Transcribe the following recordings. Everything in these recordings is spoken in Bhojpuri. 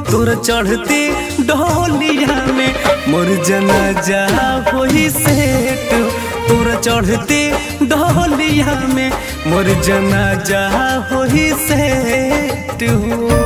तोर चढ़ते डोलिया में मोर जनाजा होई सेट तोर चढ़ते डोलिया में मोर जनाजा होई सेट हो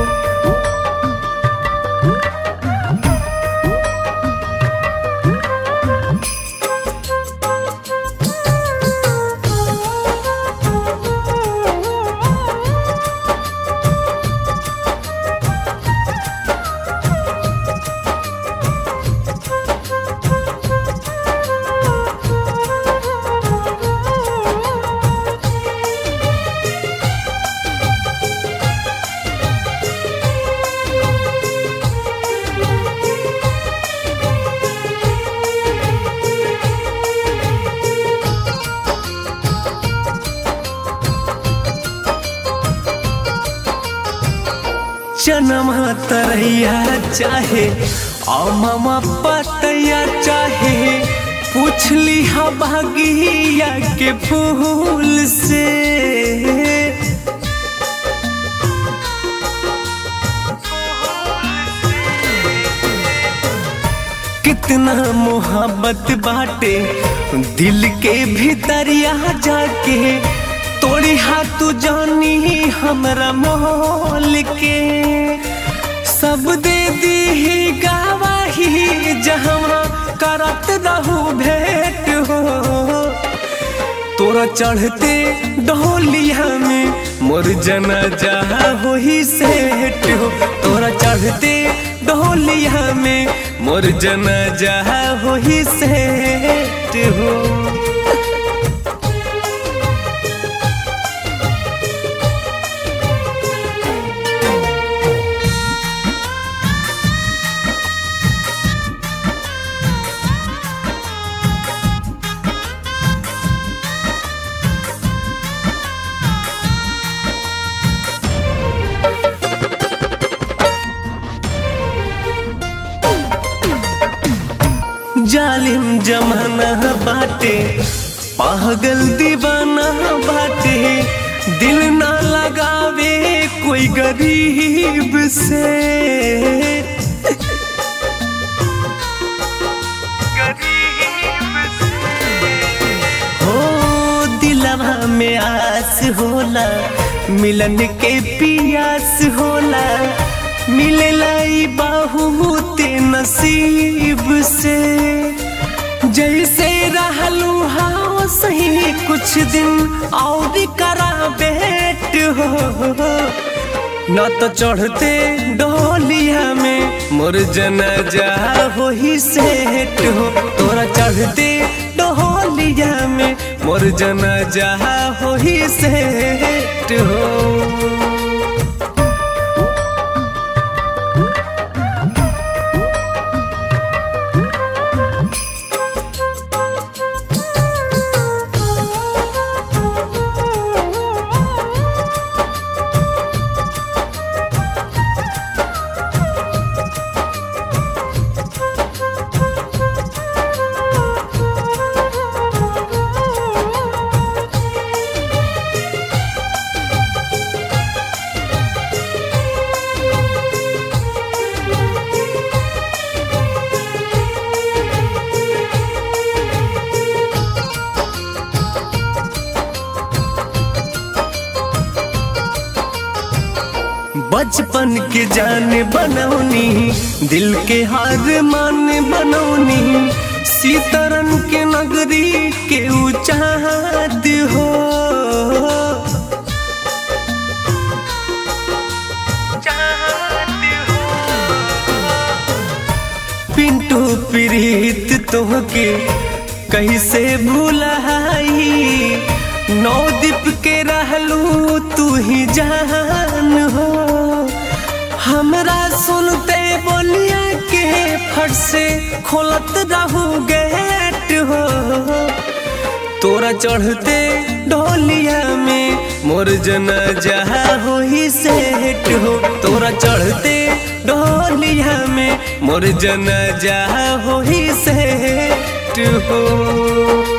जनमा तरैया चाहे अममा पतैया चाहे पूछली हा बागिया के फूल से कितना मोहब्बत बाटे दिल के भीतरिया जाके तोड़ी हाथ जानी हमरा मोल के सब दे दी गावाही जहाँ करत रहू भेंट हो तोरा चढ़ते डोलिया में मोर जनाजा हो ही सेट हो तोरा चढ़ते डोलिया में मोर जनाजा हो ही सेट हो जालिम जमाना बाटे पागल दीवाना बाटे दिल ना लगावे कोई गरीब से हो दिलवा में आस होला मिलन के पियास होला मिलेला ई बहुत नसीब से जैसे रहलू हाँ सही कुछ दिन और करा बेट हो न तो चढ़ते डोलिया में मोर जनाजा हो ही सेट हो तोरा चढ़ते डोलिया में मोर जनाजा हो ही सेट हो बचपन के जान बनौनी दिल के हार मान बनौनी सीतरन के नगरी के उचाद हो पिंटू प्रीत तोहके कैसे भूलाई नौ दीप के रहलू तू ही जान हो हमरा सुनते बोलिया के फट से खोलत रहू गेट हो तोरा चढ़ते डोलिया में मोर जनाजा हो ही सेट हो तोरा चढ़ते डोलिया में मोर जनाजा हो ही सेट हो